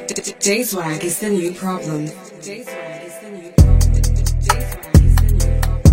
J-Swag is the new problem. J-Swag is the new problem. J-Swag is the new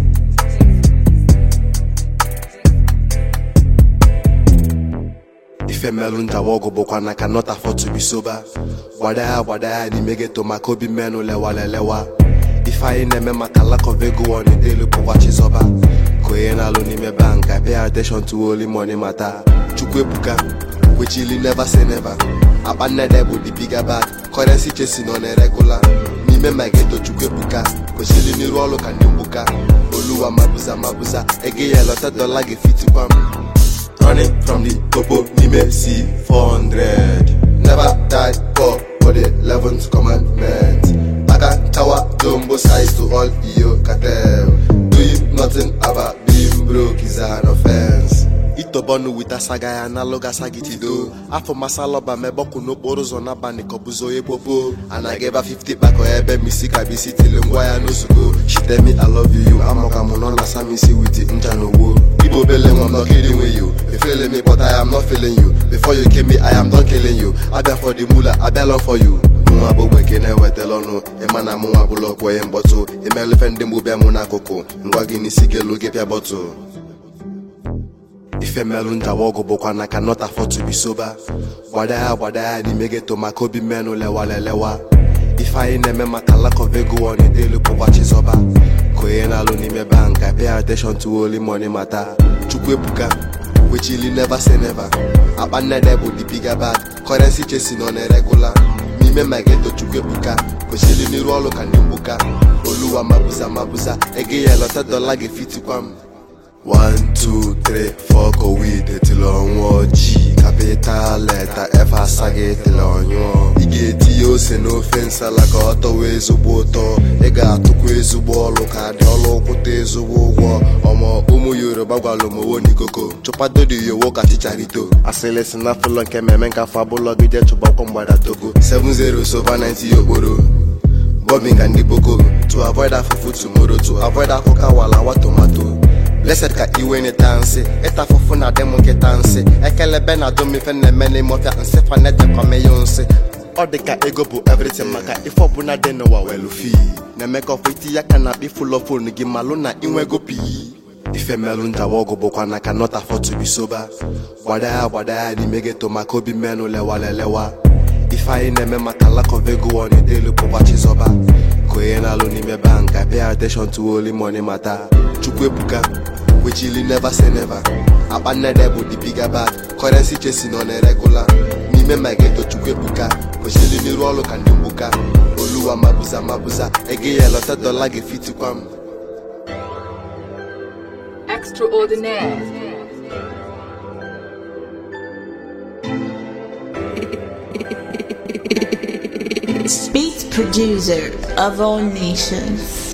ife melụ njawa ọgụ bụkwa na cannot afford to be sober gbada ya gbada ya n'ime geto maka obi mmenụ lewalelewa ife anyị na-eme maka lack of ego ọnidelu bụkwa chizọba ka onye na-alụ n'ime bank I pay attention to only money mata chukwu ebuka kwechili never say never akpa nnede bụ the bigger bag currency chesi nọ na-eregula n'ime ma geto chukwu ebuka kwesịrị n'iru ọrụ ka ndị mgbuka oluwa mabuza mabuza ego ya lọta dọla ga-efitikwa m running from the popo nime c 400 never die poor for the 11th commandment aka tower jumbo size to all iyo cartel doing nothing about being broke is an offense itobọnụ wita saga ya n'alụga sagitido afọ masalọba mebọkụ n'okporo ụzọ n'abalị kọbụzo onye popo anaghị ebe 50 kpakọ ebe misi ka bisi tili ngwa ya n'ozugbo shitemi i love you amaka mụ nọ na samisi wit ncha na ogbo igbo obele nwa m not kidding with you you feeling me but i am not feeling you before you came me i am done killing you abịa for the mula abịa lọ for you mụnwa bụ gbeke na-ewetala ọnụ ịma na mụnwa bụlụ ọkpọ ihe mkpọtụ imelufe ndị mgbu bịa mụ n'akụkụ ngwa gị n'isi gelu gị pịa bọtụ ife melụ njawa ọgụ bụkwa na cannot afford to be sober gbada ya gbada ya n'ime geto maka obi mmenụ lewalelewa ife anyị na-eme maka lack of ego ọnidelu bụkwa chizọba ka onye na-alụ n'ime bank I pay attention to only money mata chukwu ebuka kwechili never say never akpa nnede bụ the bigger bag currency chesi nọ na-eregula n'ime ma geto chukwu ebuka kwesịrị n'iru ọrụ ka ndị mgbuka oluwa mabuza mabuza ego ya lọta dọla ga-efitikwa m 1 2 3 4 kowid etili ọnwụọ ji kapital leta f asaghị etili ọnyụọ ị ga-etinye ose n'ofe nsala ka ọ tọwa ezigbo ụtọ ị ga-atụkwa ezigbo ọlụ ka dị ọlụ kwụta ezigbo ụgwọ ọmọ ụmụ yoruba gwalụ mowo n'ikoko chụpadodi yowo ka chicharito asịlị si na fụlọ nke mmemme nke afọ abụlọgide chụbakwa mgbada togo 7-0 sova 90 okporo bombing and the boko to avoid afufu tomorrow to avoid akụka walawa tomato blessed ka iwe n'ịta nsị ịta afụfụ na adị m nkịta nsị ekelebe na domife na-eme n'ime ọfịa nsị fanejekwamenyo nsị ọ dị ka ego bụ everything maka ife ọbụla dị n'ụwa welu fi na-eme ka ọfọ iti ya ka na akpa ifụlọ fonu gị malụ na inwego pii ife melụ njawa ọgụ bụkwa na cannot afford to be sober gbada ya gbada ya n'ime geto maka obi mmenụ lewalelewa ife anyị na-eme maka lack of ego ọnidelu bụkwa chizọba ka onye na-alụ n'ime bank I pay attention to only money mata chukwu ebuka kwechili never say never akpa nnede bụ the bigger bag currency chesi nọ na-eregula n'ime ma geto chukwu ebuka kwesịrị n'iru ọrụ ka ndị mgbuka oluwa mabuza mabuza ego ya lọta dọla ga-efitikwa m Extraordinaire. Speech producer of all nations.